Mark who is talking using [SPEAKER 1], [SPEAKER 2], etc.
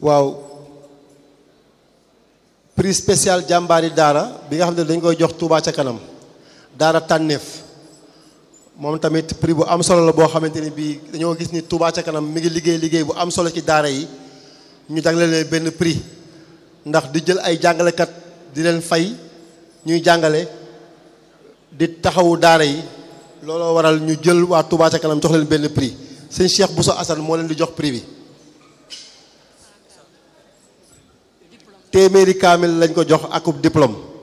[SPEAKER 1] waaw prix spécial jàmbaari daara bi nga xam ne dañ koy jox Touba ca kanam daara tànneef moom tamit prix bu am solo la boo xamante ni bii dañoo gis ni Touba ca kanam mi ngi liggéey liggéey bu am solo ci daara yi ñu jagleel leen benn prix ndax di jël ay jàngalekat di leen fay ñuy jàngale di taxawu daara yi looloo waral ñu jël waa Touba ca kanam jox leen benn prix sëñ Cheikh Bousso Assane moo leen di jox prix bi téeméeri kaamil lañ ko jox akub diplôme